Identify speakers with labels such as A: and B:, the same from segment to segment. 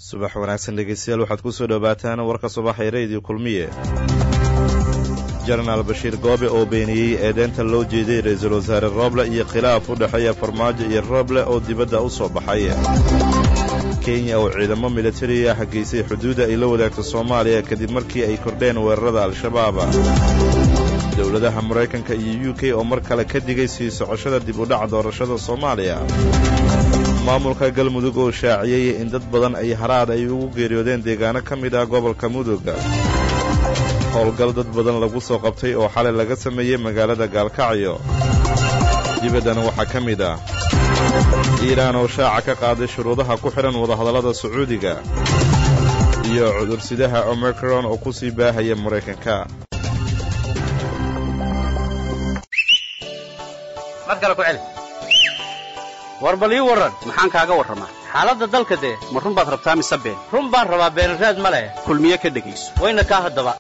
A: subax wanaagsan dhegeystayaal waxaad ku soo dhowaataan warka subaxee rediyo kulmiye jenaraal bashiir goobe oo beeniyey eedeynta loo jeeday ra-iisul wasaare rooble iyo khilaaf u dhexeeya farmaajo iyo rooble oo dibadda u soo baxay kenya oo ciidamo militari ah geysay xuduudda ay la wadaagto soomaaliya kadib markii ay kordheen weerarada al-shabaab dowladaha maraykanka iyo u k oo mar kale ka digay sii socoshada dib u dhac doorashada soomaaliya maamulka galmudug oo shaaciyey in dad badan ay haraad ay ugu geeriyoodeen deegaano ka mid ah gobolka mudug howlgal dad badan lagu soo qabtay oo xalay laga sameeyey magaalada gaalkacyo dibaddana waxaa ka mid ah iiraan oo shaaca ka qaaday shuruudaha ku xidhan wadahadallada sacuudiga iyo cudursidaha omicron oo ku sii baahaya maraykanka
B: war bal ii warran maxaan kaaga warramaa xaaladda dalka dee ma run baad rabtaa mise been run baan rabaa beenraad ma leh kulmiye ka dhegayso wayna kaa haddaba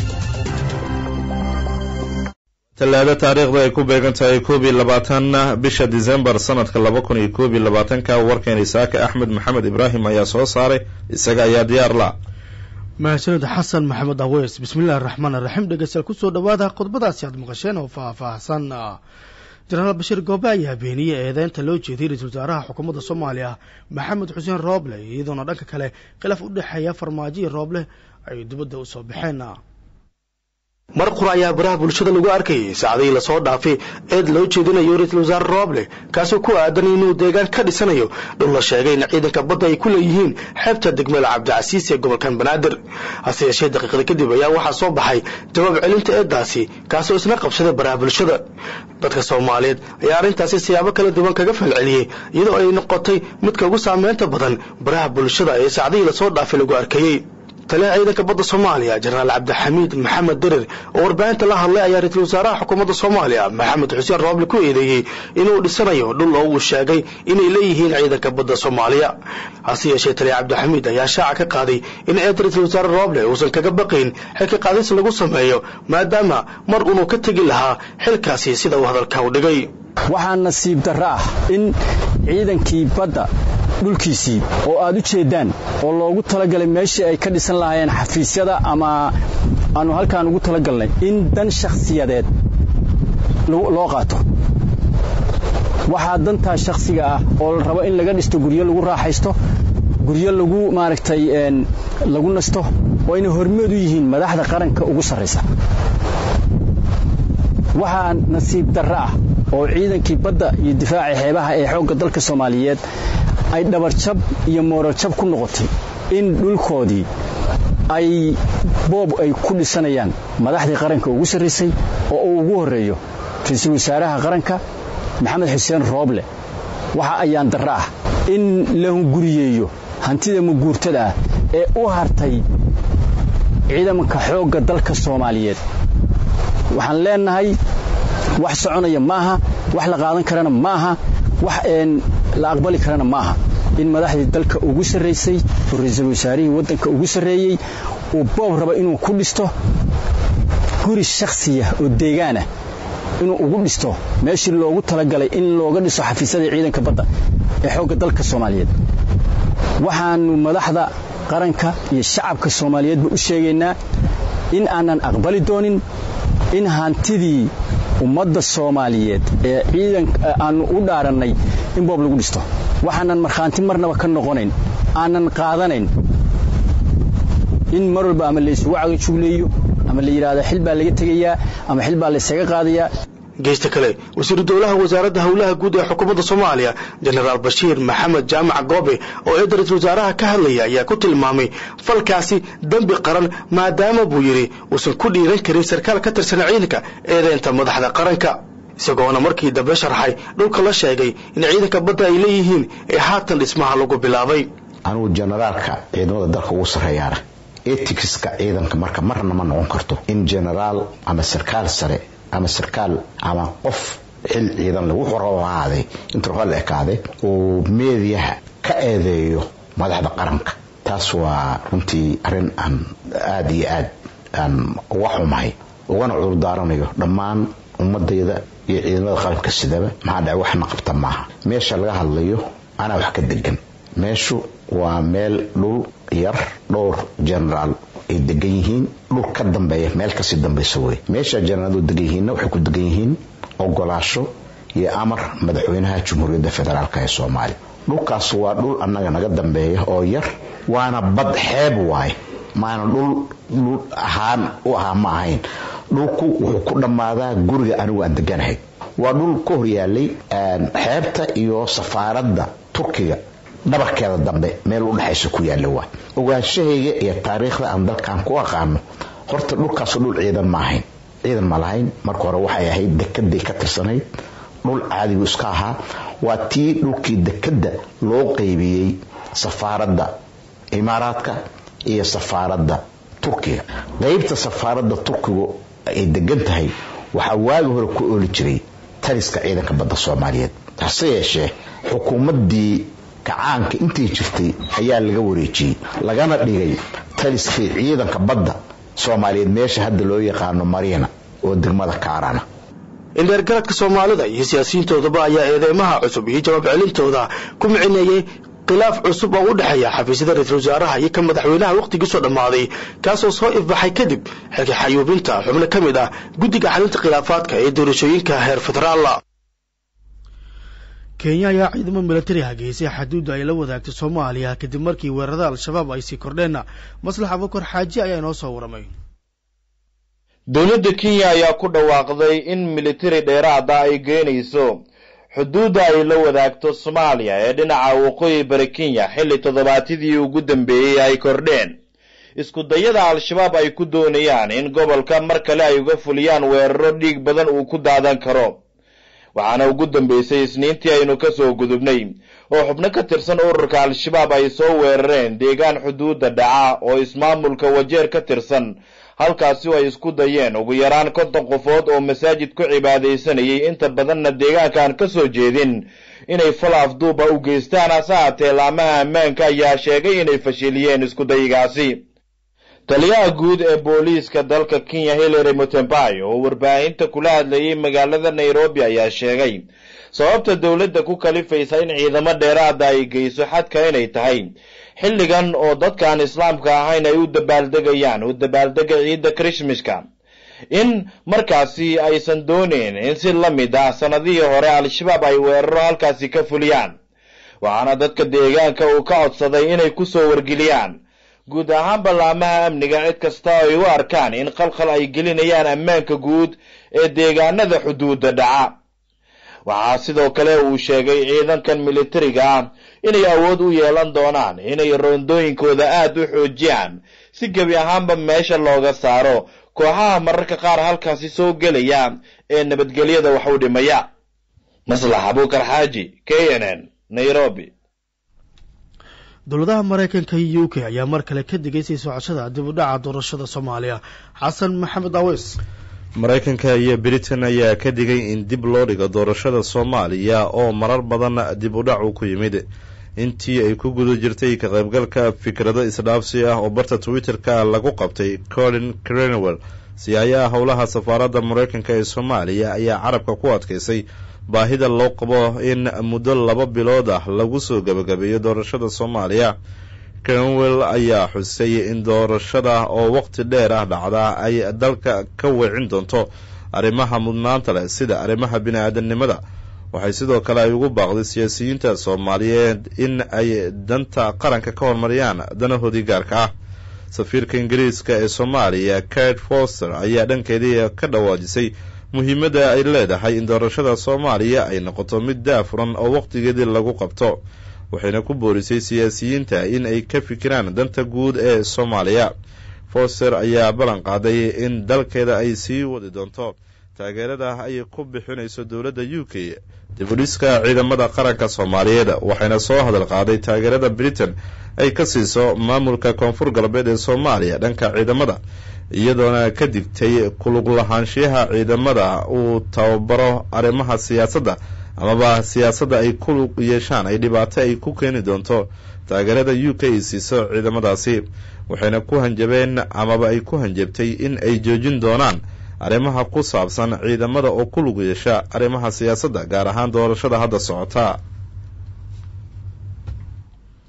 A: tallaado taariikhda ay ku beegan tahay koob iyo labaatanna bisha disembar sannadka laba kun iyo koob iyo labaatanka warkeena isaaka axmed maxamed ibraahim ayaa soo saaray isaga ayaa diyaar la
C: mahadsanid xasan maxamed aweys bismillahi raxmaan raxiim dhegeystayaal kusoo dhawaada qodbadaasi aad maqasheen oo faah-faahsan jenaraal bashiir goobe ayaa beeniyey eedeynta loo jeediyey ra-iisul wasaaraha xukuumadda soomaaliya maxamed xuseen rooble iyadoona dhanka kale khilaaf u dhexeeya farmaajo iyo rooble ay dibadda u soo baxeen
D: mar qura ayaa baraha bulshada lagu arkayay saacadihii lasoo dhaafay eed loo jeedinayo ra-iisul wasaare rooble kaasoo ku aadan inuu deegaan ka dhisanayo dhul la sheegay in ciidanka badda ay ku leeyihiin xeebta degmada cabdicasiis ee gobolkan banaadir hase yeeshee daqiiqada kadib ayaa waxaa soo baxay jawaab celinta eeddaasi kaasoo isna qabsaday baraha bulshada dadka soomaaliyeed ayaa arrintaasi siyaabo kala duwan kaga falceliyey iyadoo ay noqotay midka ugu saameynta badan baraha bulshada ee saacadihii lasoo dhaafay lagu arkayey taliyaha ciidanka badda soomaaliya jenaraal cabdixamiid maxamed derer oo warbaahinta la hadlay ayaa ra-iisul wasaaraha xukuumadda soomaaliya maxamed xuseen rooble ku eedeeyey inuu dhisanayo dhul oo uu sheegay inay leeyihiin ciidanka badda soomaaliya hase yeeshee taliya cabdixamiid ayaa shaaca ka qaaday in eed ra-iisul wasaare rooble uusan kaga baqayn xilka qaadis lagu sameeyo maadaama mar unuu ka tegi lahaa xilkaasi sida uu hadalka u dhigay
E: waxaa nasiib darro ah in ciidankii badda dhulkiisii oo aad u jeeddaan oo loogu talagalay meeshii ay ka dhisan lahaayeen xafiisyada ama aanu halkaan ugu talagalnay in dan shakhsiyadeed loo qaato waxaa dantaa shakhsiga ah oo la rabo in laga dhisto guryo lagu raaxaysto guryo lagu maaragtay lagu nasto oo ayna hormood u yihiin madaxda qaranka ugu sarraysa waxaa nasiib darro ah oo ciidankii badda iyo difaaca xeebaha ee xoogga dalka soomaaliyeed ay dhabarjab iyo moorarjab ku noqotay in dhulkoodii ay boob ay ku dhisanayaan madaxdii qaranka ugu sarraysay oo uu ugu horreeyo ra-iisul wasaaraha qaranka maxamed xuseen rooble waxa ayaan darro ah in la hunguriyeeyo hantida maguurtada ah ee u hartay ciidamanka xoogga dalka soomaaliyeed waxaan leenahay wax soconaya maaha wax la qaadan karana maaha wax la aqbali karana maaha in madaxdii dalka ugu sarraysay oo ra-iisul wasaarihii waddanka ugu sarreeyey uu boob raba inuu ku dhisto guri shakhsiya oo deegaanah inuu ugu dhisto meeshii loogu talagalay in looga dhiso xafiisyadii ciidanka badda ee xoogga dalka soomaaliyeed waxaannu madaxda qaranka iyo shacabka soomaaliyeedba u sheegaynaa in aanan aqbali doonin in hantidii ummadda soomaaliyeed ee ciidan aannu u dhaarannay in boob lagu dhisto waxaanan markhaanti marnaba ka noqonayn aanan qaadanayn in mar walba ama laysugu cagajugleeyo ama la yidhaahdo xil baa laga tegayaa ama xil baa laysaga qaadayaa
D: geysta kale wasiiru dowlaha wasaaradda howlaha guud ee xukuumadda soomaaliya jenaraal bashiir maxamed jaamac goobe oo eedda ra-iisul wasaaraha ka hadlaya ayaa ku tilmaamay falkaasi dembi qaran maadaama buu yidhi uusan ku dhiiran karin sarkaal ka tirsan ciidanka eedeynta madaxda qaranka isagoona markii dambe sharxay dhulka la sheegay in ciidanka badda ay leeyihiin ee haatan dhismaha lagu bilaabay
F: anugu jenaraalka ciidamada dalka ugu sarreeyaana etikska ciidanka marka marna ma noqon karto in jenaraal ama sarkaal sare ama sarkaal ama qof xil ciidan lagu xorahaaday inta rola ekaaday uu meediyaha ka eedeeyo madaxda qaranka taas waa runtii arrin aan aada iyo aad aan uga xumahay ugana cudurdaaranayo dhammaan ummadayda iyo ciidamada qaranka sidaba maxaa dhaca waxna qabta maaha meesha laga hadlayo anaa wax ka degan meeshu waa meel dhul yar dhowr generaal ay degan yihiin dhul ka dambeeya meel kasii dambaysa wey meesha jeneraal degan yihiinna waxay ku degan yihiin ogolaasho iyo amar madaxweynaha jamhuuriyadda federaalk ee soomaaliya dhulkaas waa dhul annaga naga dambeeya oo yar waana bad xeeb waaye maana dhul dhul ahaan u ahaa ma ahayn dhulku wuxuu ku dhammaadaa guriga anigu aan deganahay waa dhul ka horyaalay xeebta iyo safaaradda turkiga dhabarkeeda dambe meel u dhexaysa ku yaalla waa ogaanshahayga iyo taariikhda aan dalkan ku aqaano horta dhulkaasoo dhul ciidan ma ahayn ciidan ma lahayn marka hore waxay ahayd dekeday ka tirsanayd dhul caadigu iska ahaa waa tii dhulkii dekedda loo qaybiyey safaaradda imaaraadka iyo safaaradda turkiga qaybta safaaradda turkigu ay degan tahay waxaa waagi hore ku ooli jiray taliska ciidanka badda soomaaliyeed hase yeeshee xukuumaddii kacaanka intii jirtay ayaa laga wareejiyey lagana dhigay taliskii ciidanka badda soomaaliyeed meesha hadda loo yaqaano mariina oo degmada kaarana
D: indheergaradka soomaalida iyo siyaasiyiintoodaba ayaa eedeymaha cusub iyo jawaab celintooda ku micineeyey khilaaf cusub oo u dhexeeya xafiisyada ra-iisul wasaaraha iyo ka madaxweynaha wakhtigiisoo dhammaaday kaasoo soo ifbaxay kadib xilka xayuubinta xubno ka mid ah guddiga xalinta khilaafaadka ee doorashooyinka heer federaala
C: kenya ayaa ciidamo milatari hageysay xaduudda ay la wadaagtay soomaaliya kadib markii weerarada al-shabaab ay sii kordheen maslax abukar xaaji ayaa inoo soo waramay
A: dowladda kenya ayaa ku dhawaaqday in militari dheeraada ay geynayso xuduudda ay la wadaagto soomaaliya ee dhinaca waqooyi bari kenya xilli toddobaatidii ugu dambeeyey ay kordheen isku dayada al-shabaab ay ku doonayaan in gobolka mar kale ay uga fuliyaan weeraro dhiig badan uu ku daadan karo waxaana ugu dambeysay isniintii aynu ka soo gudubnay oo xubno ka tirsan ururka al-shabaab ay soo weerareen deegaan xuduudda dhaca oo ismaamulka wajeer ka tirsan halkaasi ay isku dayeen ugu yaraan konton qofood oo masaajid ku cibaadaysanayay inta badanna deegaankaan ka soo jeedin inay fal afduuba u geystaan hase haatee laamaha ammaanka ayaa sheegay inay fashiliyeen iskudayigaasi taliyaha guud ee booliiska dalka kenya hillary mutembai oo warbaahinta kula hadlayay magaalada nairobi ayaa sheegay sababta dowladda ku kalifaysa in ciidamo dheeraada ay geyso xadka inay tahay xilligan oo dadkaan islaamka ahayn ay u dabaaldegayaan u dabaaldega ciidda krishmaska in markaasi aysan dooneyn in si la mid ah sannadihii hore al-shabaab ay weeraro halkaasi ka fuliyaan waxaana dadka deegaanka uu ka codsaday inay ku soo wargeliyaan guud ahaan ballaamaha amniga cid kasta ay u arkaan in qalkhal ay gelinayaan ammaanka guud ee deegaanada xuduudda dhaca waxaa sidoo kale uu sheegay ciidankan militariga ah inay awood u yeelan doonaan inay roondooyinkooda aad u xoojiyaan si gebi ahaanba meesha looga saaro kooxaha mararka qaar halkaasi soo gelaya ee nabadgelyada wax u dhimaya maslax abuukar xaaji k n n nairobi
C: dowladaha maraykanka iyo u k ayaa mar kale ka digay sii socoshada dib u dhaca doorashada soomaaliya xasan maxamed aweys
A: maraykanka iyo britain ayaa ka digay in dib loo dhigo doorashada soomaaliya oo marar badan dib u dhac uu ku yimid intii ay ku guda jirtay ka qaybgalka fikrado isdhaafsi ah oo barta twitter-ka lagu qabtay colin crenwell siyaayaha howlaha safaaradda maraykanka ee soomaaliya ayaa carabka ku adkaysay baahida loo qabo in muddo laba bilood ah lagu soo gebagabeeyo doorashada soomaaliya crenwell ayaa xusay in doorashada oo waqti dheer ah dhacda ay dalka ka weecin doonto arrimaha mudnaanta leh sida arrimaha bini-aadamnimada waxay sidoo kale ay ugu baaqday siyaasiyiinta soomaaliyeed in ay danta qaranka ka horumariyaan danahoodii gaarka ah safiirka ingiriiska ee soomaaliya kate foster ayaa dhankeedii ka dhawaajisay muhiimadda ay leedahay in doorashada soomaaliya ay noqoto mid daafuran oo waqtigeedii lagu qabto waxayna ku boorisay siyaasiyiinta in ay ka fikiraan danta guud ee soomaaliya foster ayaa ballan qaaday in dalkeeda ay sii wadi doonto taageerada ay ku bixinayso dowladda u k dibudhiska ciidamada qaranka soomaaliyeed waxayna soo hadal qaaday taageerada britain ay ka siiso maamulka koonfur galbeed ee soomaaliya dhanka ciidamada iyadoona ka digtay kulug lahaanshiyaha ciidamada uu tababaro arrimaha siyaasadda amaba siyaasadda ay ku lug yeeshaan ay dhibaato ay ku keeni doonto taageerada u k ay siiso ciidamadaasi waxayna ku hanjabeen amaba ay ku hanjabtay in ay joojin doonaan arrimaha ku saabsan ciidamada oo ku lug yeesha arrimaha siyaasadda gaar ahaan doorashada hadda socota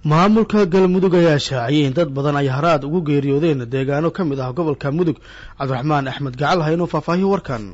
C: maamulka galmudug ayaa shaaciyay in dad badan ay haraad ugu geeriyoodeen deegaano ka mid ah gobolka mudug cabdiraxmaan axmed gacal ha inuu faahfaahiyo warkan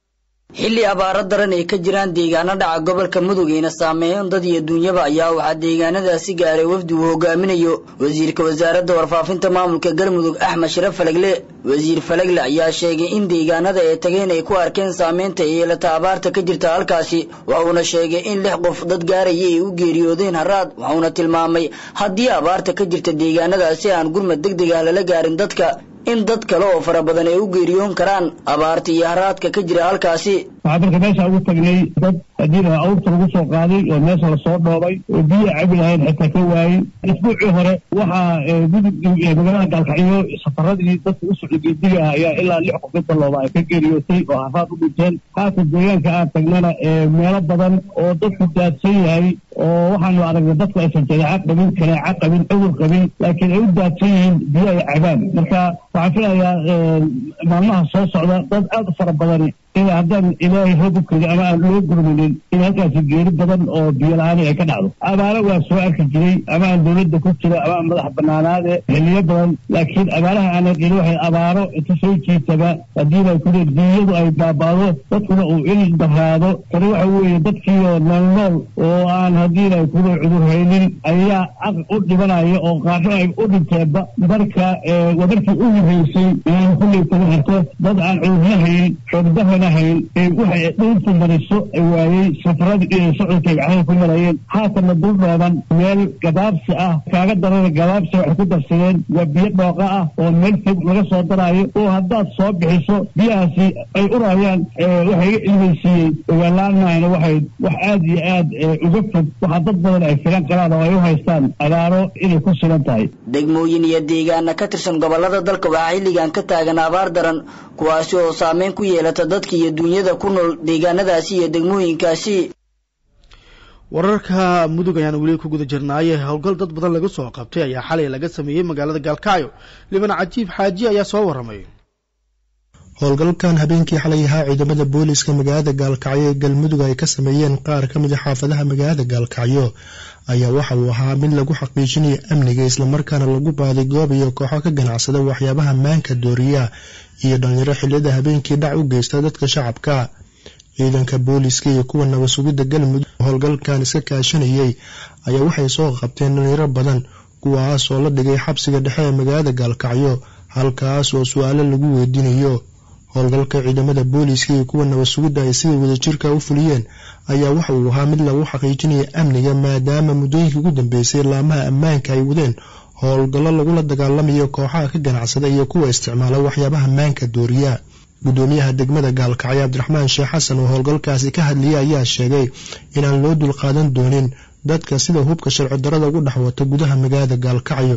G: xilli abaaro daran ay ka jiraan deegaano dhaca gobolka mudug ayna saameeyeen dad iyo duunyaba ayaa waxaa deegaanadaasi gaaray wafdi uu hogaaminayo wasiirka wasaaradda warfaafinta maamulka galmudug axmed sharaf falagle wasiir falagle ayaa sheegay in deegaanada ay tageen ay ku arkeen saameynta ay yeelata abaarta ka jirta halkaasi waxuuna sheegay in lix qof dad gaaraya ay u geeriyoodeen haraad waxuuna tilmaamay haddii abaarta ka jirta deegaanadaasi aan gurmad deg deg ah lala gaarin dadka in dad kale oo fara badan ay u geeriyoon karaan abaarta iyo haraadka ka jira halkaasi
H: waxaa dalka meesha ugu tagnay dad haddii la awrta lagu soo qaaday oo meesha lasoo dhoobay oo biyo cabi lahayn xitaa ka waayey isbuucii hore waxaa gudub magaalada gaalkacyo safaradii dadka u socday geediga ah ayaa ilaa lix qof inta looba ay ka geeriyootay oo haraad u dhinteen haata deegaanka aan tagnana meelo badan oo dadku daadsan yahay oo waxaanu aragnay dadku aysan jadeeca qabin kaneeca qabin cudur qabin laakiin ay u daadsan yihiin biyo ay cabaan marka waxaan filayaa maalmaha soo socda dad aada u fara badan in haddaan ilaahay hoob u keli ama aan loo gurmanin in halkaasi geeri badan oo biyo la-aani ay ka dhacdo abaaro waa soo arki jiray ama aan dowladda ku jira ama aan madax banaanaade xiliyo badan laakiin abaaraha aanan qili waxay abaaro inta soo jiitaba haddiiba kule duunyadu ay baabaado dadkuna uu il daraado tani waxa weeye dadkiioo nool nool oo aan haddiina kule cudur haynin ayaa aq u dhibanaya oo qaarro ay u dhinteenba marka waa markii u horeysay inaan kulley taga harto dad aan cudurna hayn xoogdahana waxay dhulku mariso waayey safaradii socodka gacmaha ku marayeen haatana dul dhooban meel gabaabsi ah kaaga darana gabaabsi waxay ku darsadeen waa biyo dhooqa ah oo meel fog laga soo daraayo oo haddaad soo bixiso biyahaasi ay urayaan waxay iga ilmaysiiyey ogaalaanmahayna waxay wax aada iyo aad uga fog waxaa dad badan ay filan qaraan oo ay u haystaan abaaro inay ku sugan tahay
G: degmooyin iyo deegaana ka tirsan gobolada dalka waxaa xilligan ka taagan abaar daran kuwaasi oo saameyn ku yeelata dadka iyo duunyada ku nool deegaanadaasi iyo degmooyinkaasi
C: wararka mudug ayaan weli ku guda jirnaaye howlgal dad badan laga soo qabtay ayaa xalay laga sameeyey magaalada gaalkacyo liban cajiib xaaji ayaa soo warramay
I: howlgalkan habeenkii xalay ahaa ciidamada booliiska magaalada gaalkacyo ee galmudug ay ka sameeyeen qaar ka mid a xaafadaha magaalada gaalkacyo ayaa waxa uu ahaa mid lagu xaqiijinayo amniga islamarkaana lagu baaday goob iyo kooxo ka ganacsada waxyaabaha maanka dooriya iyo dhalinyaro xiliyada habeenkii dhac u geysta dadka shacabka ciidanka booliiska iyo kuwa nabad sugidda galmudug howlgalkan iska kaashanayay ayaa waxay soo qabteen dhalinyaro badan kuwaas oo la dhigay xabsiga dhexe ee magaalada gaalkacyo halkaas oo su-aalo lagu weydiinayo howlgalka ciidamada booliiska iyo kuwa nabad sugidda ay sida wadajirka u fuliyeen ayaa waxa uu ahaa mid lagu xaqiijinaya amniga maadaama muddooyinkii ugu dambeysay laamaha ammaanka ay wadeen howlgallo lagula dagaalamayo kooxaha ka ganacsada iyo kuwa isticmaala waxyaabaha maanka dooriya gudoomiyaha degmada gaalkacyo cabdiraxmaan sheekh xasan oo howlgalkaasi ka hadlayay ayaa sheegay inaan loo dulqaadan doonin dadka sida hubka sharci darada ugu dhex wata gudaha magaalada gaalkacyo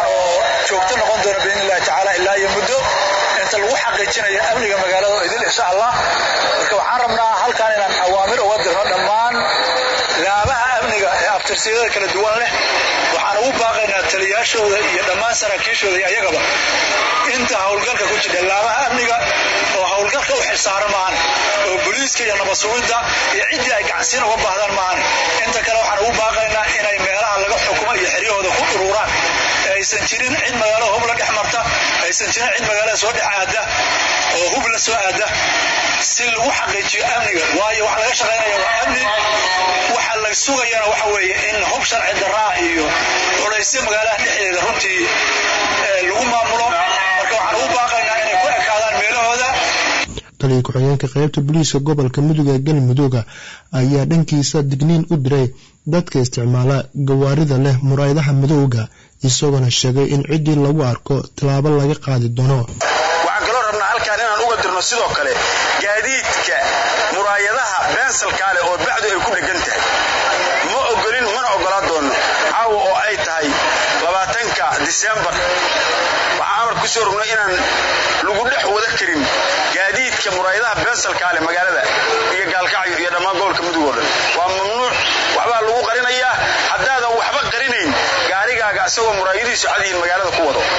J: joogto noqon doona biidnillahi tacaala ilaa iyo muddo inta lagu xaqiijinayo amniga magaalada oo idil insha allah marka waxaan rabnaa halkan inaan awaamir uga dirno dhammaan laabaha amniga ee abtirsiyada kala duwan leh waxaan ugu baaqaynaa taliyaashooda iyo dhammaan saraakiishooda iyo ayagaba inta howlgalka ku jira laabaha amniga oo howlgalka u xilsaara maahan oo booliiska iyo nabad sugidda iyo ciddii ay gacansiin uga baahdaan maahan inta kale waxaan ugu baaqaynaa inay meelaha laga xukumo iyo xeryahooda ku ururaan aysan jirin cid magaalada hub la dhex marta aysan jirin cid magaalada soo dhex aada oo hub la soo aada si lagu xaqiijiyo amniga waayo waxa laga shaqaynaya waa amni waxa la sugayana waxa weeye in hub sharci daraa iyo culaysyo magaalada dhexdeeda runtii lagu maamulo marka waxaan ugu baaqaynaa inay ku ekaadaan meelahooda
I: taliya ku-xigeenka qaybta booliiska gobolka mudug ee galmudugga ayaa dhankiisa digniin u diray dadka isticmaala gawaarida leh muraayadaha madowga isagoona sheegay in ciddii lagu arko tallaabo laga qaadi doono
J: waxaan kaloo rabnaa halkaan inaan uga dirno sidoo kale gaadiidka muraayadaha beensalkaa leh oo bacdu ay ku dheggan tahay ma ogolin mana ogolaa doonno caawa oo ay tahay labaatanka disembar waxaan amar ku soo rognay inaan lagu dhex wada karin gaadiidka muraayadaha beensalkaa leh magaalada iyo gaalkacyo iyo dhammaan gobolka mudug oo dhan waa mamnuuc waxbaa lagu qarinayaa haddaadan waxba qarinayn gaarigaaga isagoo muraayadihiisu cadyihiin magaalada ku wado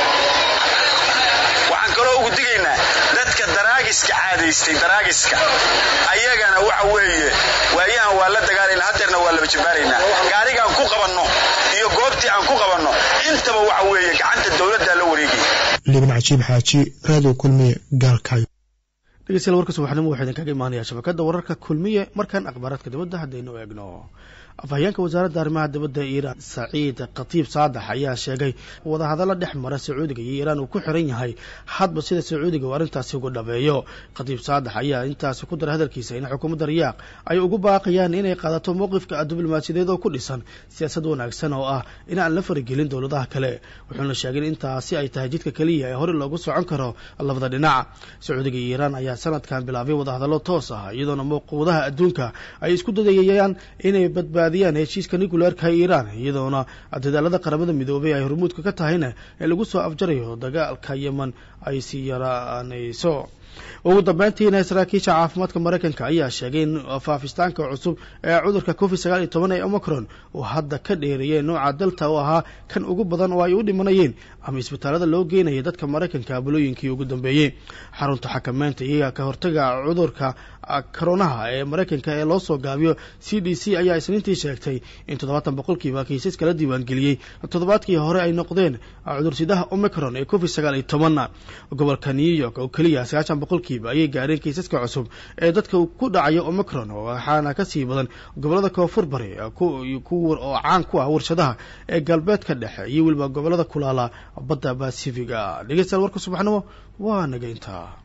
J: waxaan kaloo ugu digaynaa dadka daraagiska caadaystay daraagiska ayagana waxa weeye waayahan waa la dagaalayna hadeerna waa laba jabbaaraynaa gaarigaan ku qabanno iyo goobtii
K: aan ku qabanno intaba waxa weeye gacanta dowladdaa la wareegaya
I: liban cajiib xaaji raadiyo kulmiye gaalkacyo
C: dhegeystayaal warka subaxnimo waxaa idin kaga imaanaya shabakadda wararka kulmiye markaan akhbaaraadka dibadda haddaynu eegno afhayeenka wasaaradda arrimaha dibadda iiraan saciid khatiib saadax ayaa sheegay wadahadalla dhex mara sacuudiga iyo iiraan uu ku xiran yahay hadba sida sacuudiga uu arrintaasi uga dhabeeyo khatiib saadax ayaa intaasi ku daray hadalkiisa in xukuumadda riyaaq ay ugu baaqayaan inay qaadato mowqifka diblomaasiyadeed oo ku dhisan siyaasad wanaagsan oo ah in aan la faragelin dowladaha kale wuxuuna sheegay in intaasi ay tahay jidka keliya ee hore loogu socon karo labada dhinac sacuudiga iyo iiraan ayaa sanadkan bilaabay wadahadallo toos ah iyadoona mowquudaha adduunka ay isku dadayayaan inay badbaadiyaan heshiiska nucleerka iiraan iyadoona dadaalada qaramada midoobay ay hormuudka ka tahayna ee lagu soo afjarayo dagaalka yeman ay sii yaraanayso ugu dambeyntiina saraakiisha caafimaadka maraykanka ayaa sheegay in faafistaanka cusub ee cudurka covid sagaal iyo toban ee omicron uu hadda ka dheereeyay nooca delta oo ahaa kan ugu badan oo ay u dhimanayeen ama isbitaalada loo geenayay dadka maraykanka bulooyinkii ugu dambeeyey xarunta xakameynta iyo ka hortaga cudurka koronaha ee maraykanka ee loo soo gaabiyo c d c ayaa isniintii sheegtay in toddobaatan boqolkiiba kiisas kala diiwaangeliyey toddobaadkii hore ay noqdeen cudursidaha omicron ee covid sagaal iyo toban gobolka new york oo keliya sagaashan boqolkiiba ayay gaareen kiisaska cusub ee dadka ku dhacayo omicron waxaana kasii badan gobolada koonfur bari oo caan ku ah warshadaha ee galbeedka dhexe iyo weliba gobolada kulaala badda basifiga dhegeystayaal warka subaxnimo waa naga intaa